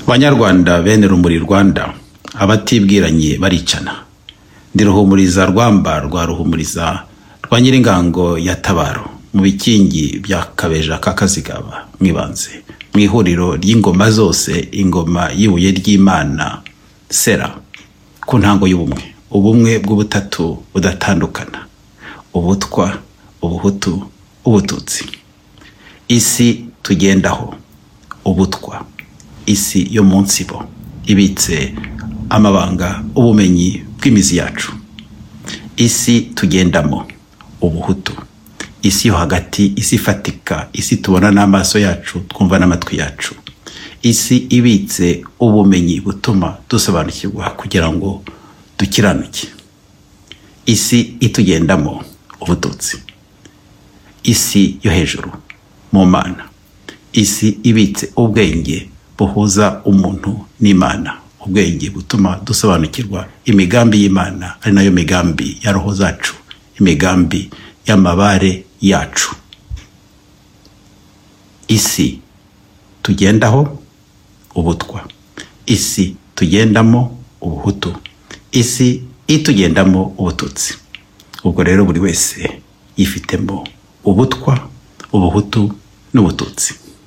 banyarwanda bene rumuri rwanda abatibwiranye baricana ndi ruhumuriza rwamba rwa ruhumuriza rwa nyiringango ya tabaro mu bikingi bya kabeja ka kazigaba mwibanze mu ihuriro ry'ingoma zose ingoma y'ibuye ry'imana sera ku ntango y'ubumwe ubumwe bw'ubutatu budatandukana ubutwa ubuhutu ubututsi isi tugendaho ubutwa isi yo munsi bo ibitse amabanga ubumenyi bw'imizi yacu isi tugendamo ubuhutu isi yo hagati isi ifatika isi tubona n'amaso yacu twumva n'amatwi yacu isi ibitse ubumenyi butuma dusobanukirwa kugira ngo dukiranuke isi itugendamo ubututsi isi yo hejuru mu mana isi ibitse ubwenge buhuza umuntu n'imana ubwenge butuma dusobanukirwa imigambi y'imana ari nayo migambi ya roho zacu imigambi y'amabare yacu isi tugendaho ubutwa isi tugendamo ubuhutu isi itugendamo ubututsi ubwo rero buri wese yifitemo ubutwa ubuhutu n'ubututsi